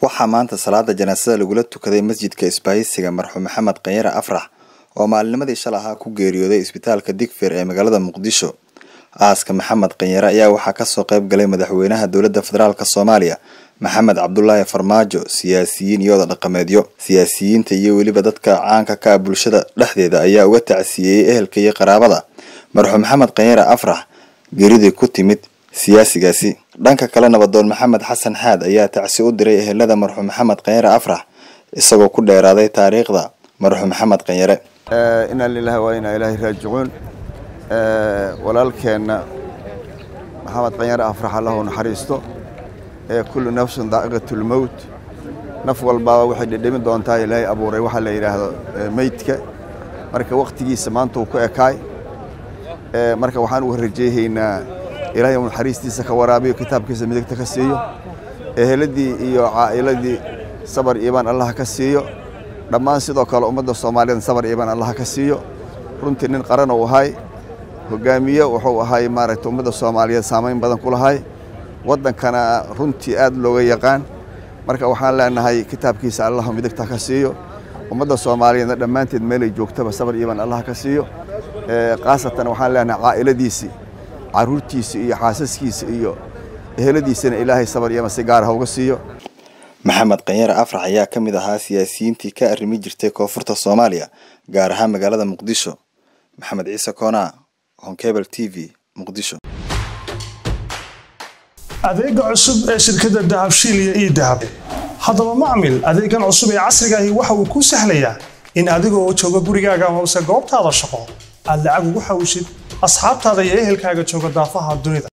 waxaa maanta salaada janaasada lagula tukaday masjidka isbaahisiga marxuum maxamed kanyare afrax oo maalinimadii shal ahaa ku geeriyooday isbitaalka digfir ee magaalada muqdisho aaska maxamed kanyare ayaa waxaa kasoo qayb galay madaxweynaha dowladda federaalk soomaaliya maxamed cabdulaahi farmaajo siyaasiyiin iyo oda dhaqameedyo siyaasiyiinta iyo weliba dadka caanka ka ah bulshada dhexdeeda ayaa uga tacsiyeeyey ehelka iyo qaraabada marxuum maxamed kanyare afrax geeridii ku timid siyaasigaasi dhanka kale nabadoon maxamed xasan xaad ayaa tacsi u diray ehelada marxuum maxamed kanyare afrax isagoo ku dheeraaday taariikhda marxuum maxamed kanyare inaa lilahi waa inaa ilaahay raajicuun walaalkeenna maxamed kanyare afrax allahu naxariisto ee kullu nafsin daa'iqatulmowt naf walbaaba waxay dhedhemi doontaa ilaahay abuuray waxaa la yidhaahdo meydka marka wakhtigiisa maanta uu ku ekaay marka waxaan uga rajeyhaynaa ilaahay uu naxariistiisa ka waraabiyo kitaabkiisa midigta ka siiyo eheladii iyo caa'iladii sabar iibaan allaha ka siiyo dhammaan sidoo kale ummadda soomaaliyeed sabar iibaan allaha ka siiyo runtii nin qaran uu ahay hogaamiye wuxuu ahay maaragtay ummadda soomaaliyeed saamayn badan ku lahay waddankana runtii aad looga yaqaan marka waxaan leenahay kitaabkiisa allahu midigta ka siiyo ummadda soomaaliyeedna dhammaanteed meelay joogtaba sabar iibaan allaha ka siiyo khaasatan waxaan leenahay caa'iladiisii caruurtiisa iyo xaasaskiisa iyo eheladiisana ilaahay sabar iyo si gaar ha uga siiyo maxamed kanyare afrax ayaa ka mid ahaa siyaasiyiintii ka arrimi jirtay koonfurta soomaaliya gaar ahaan magaalada muqdisho maxamed ciise koonaa honkebel t v muqdisho adeega cusub ee shirkadda dahabshiil iyo ii dahab haddaba macmil adeegan cusub ee casrigaahi waxa uu kuu sahlayaa in adigoo jooga gurigaaga amase goobtaada shaqo aad lacag ugu xawishid asxaabtaada iyo ehelkaaga jooga daafaha dunida